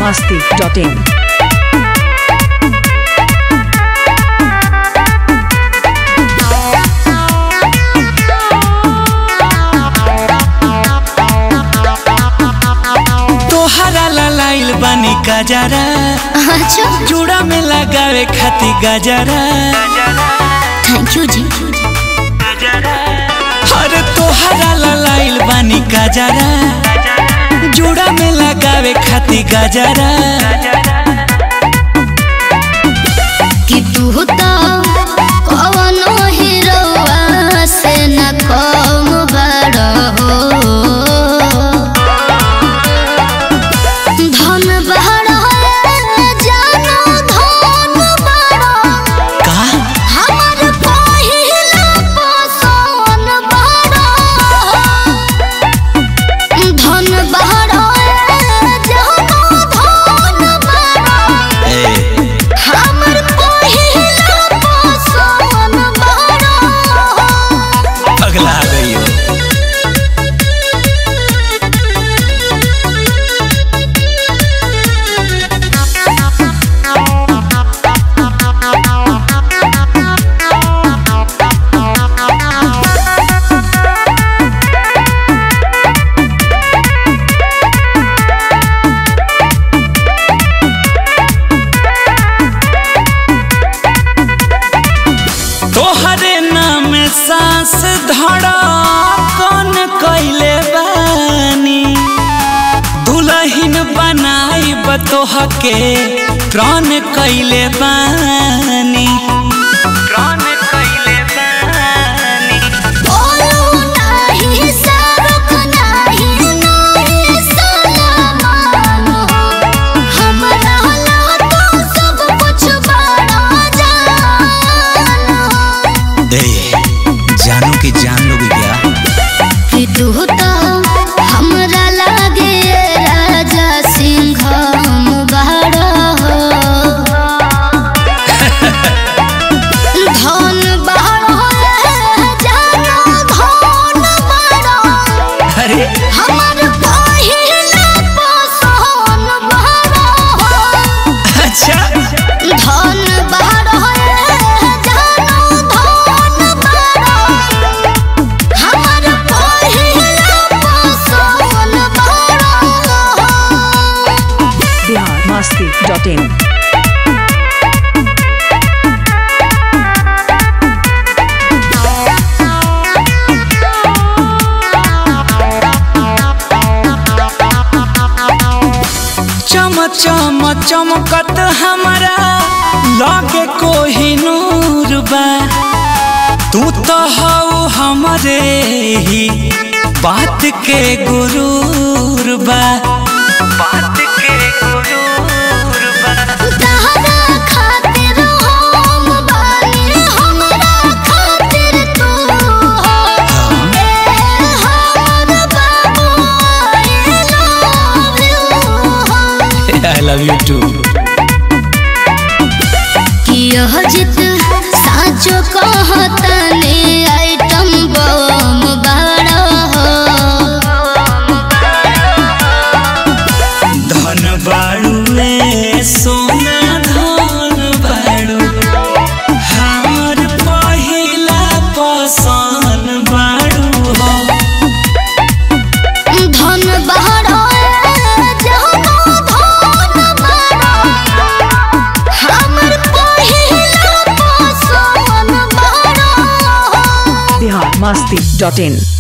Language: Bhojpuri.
masti.in. तोहरा लाइल बानी गजरा अच्छा चूड़ा में लगावे खाती गजरा थैंक यू जी अरे तोहरा लाइल बानी गजरा चूड़ा में लगावे खाती गजरा कि तू तो कवनो हीरोआ से न कम बड़ हो धन बड़ जानो धन बड़ का हमर पहिला पसोन बड़ धन बड़ जानो धन बड़ ए, हमर पहिला पसंद बड़ा पगला गई हो तोहरे नाम सांस धड़ा कौन कैले बानी दुलहिन बनाई बतोह के प्राण कैले बानी प्राण कैले बानी बोलू नाही सरुक नाही नाही सलामान हमरा ला तो सब कुछ बड़ा जान ए, जानू की जान लोगी क्या कि तू तो हमरा लागे राजा सिंह बड़ा हो धन बड़ा जानो धन बड़ा अरे हमर पहिला पसंद बड़ा अच्छा धन बड़ा जानो धन बड़ा हमर पहिला पसंद बड़ा Bihar masti.in. चम चम चमकत हमारा लागे कोही नूर बा तू तो हऊ हमरे ही बात के गुरूर बा बात के गुरूर बा तहरा खातिर हम बानी हमरा खातिर तू हो ए हमर बाबू I love you I love you too कि यह जित साचो कहतने आइटम बम बड़ा हो धन बाड़ू रे सोना धन बाड़ू हमर पहिला पसंद बाड़ू हो धन बड़ा जानो धन बड़ा हमर पहिला पसंद बड़ा Bihar masti.in.